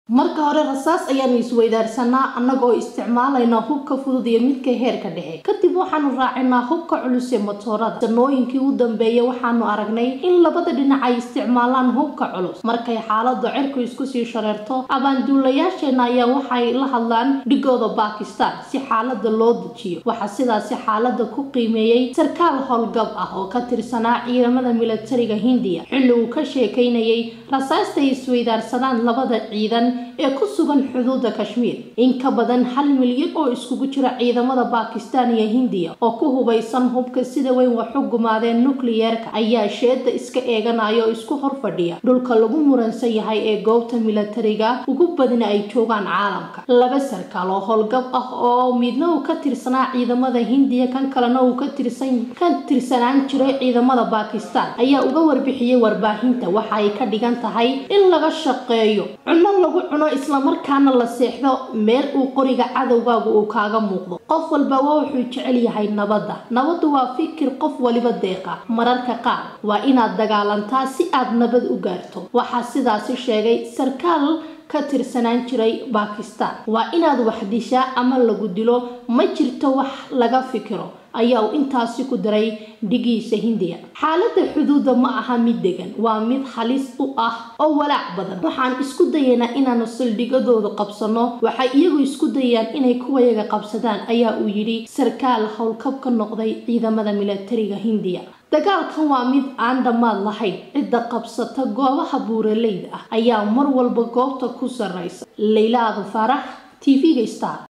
marka hore rasaas ayaanu isweydaarsanaa annagoo isticmaalayna hubka fudud iyo midka heerka dhexe kadib waxaanu raacinaa hubka culus ee matoorada sanooyinkii u dambeeyay waxaanu aragnay in labada dhinac ay isticmaalaan hubka culus markay xaalada cirku isku sii shareerto abaanduulayaasheenna ayaa waxay la hadlaan dhigooda bakistan si xaalada loo dejiyo waxaa sidaasi xaalada ku qiimeeyey sarkaal howlgab ah oo ka tirsanaa ciidamada milatariga hindiya xilli uu ka sheekaynayay rasaasta ay isweydaarsadaan labada ciidan ee ku sugan xuduudda kashmiir in ka badan hal milyan oo iskugu jira ciidamada bakistan iyo hindiya oo ku hubaysan hubka sida weyn wax u gumaadeen nukliyeerka ayaa sheeda iska eeganaya oo isku hor fadhiya dhulka lagu muransan yahay ee goobta milatariga ugu badna ay joogaan caalamka laba sarkaal oo howlgab ah oo midna uu ka tirsanaa ciidamada hindiya kan kalena uu ka tirsan ka tirsanaan jiray ciidamada bakistan ayaa uga warbixiyey warbaahinta waxa ay ka dhigan tahay in laga shaqeeyo cunno lagu cuno islamarkaana la seexdo meel uu qoriga cadowgaagu uu kaaga muuqdo qof walba waa wuxuu jecel yahay nabadda nabaddu waa fikir qof waliba deeqa mararka qaar waa inaad dagaalantaa si aad nabad u gaarto waxaa sidaasi sheegay sarkaal ka tirsanaan jiray bakistan waa inaad wax dishaa ama lagu dilo ma jirto wax laga fikiro ayaa uu intaasi ku daray dhigiisa hindiya xaaladda xuduudda ma aha mid degan waa mid halis u ah oo walaac badan waxaan isku dayaynaa inaanu saldhigadooda qabsano waxay iyagu isku dayayaan inay kuwayaga qabsadaan ayaa uu yidhi sarkaal howlkab ka noqday ciidamada milatariga hindiya dagaalkan waa mid aan dhammaad lahayn cidda qabsata goobaha buuraleyda ah ayaa mar walba goobta ku sarraysa leyla aadan faarax t v-ga star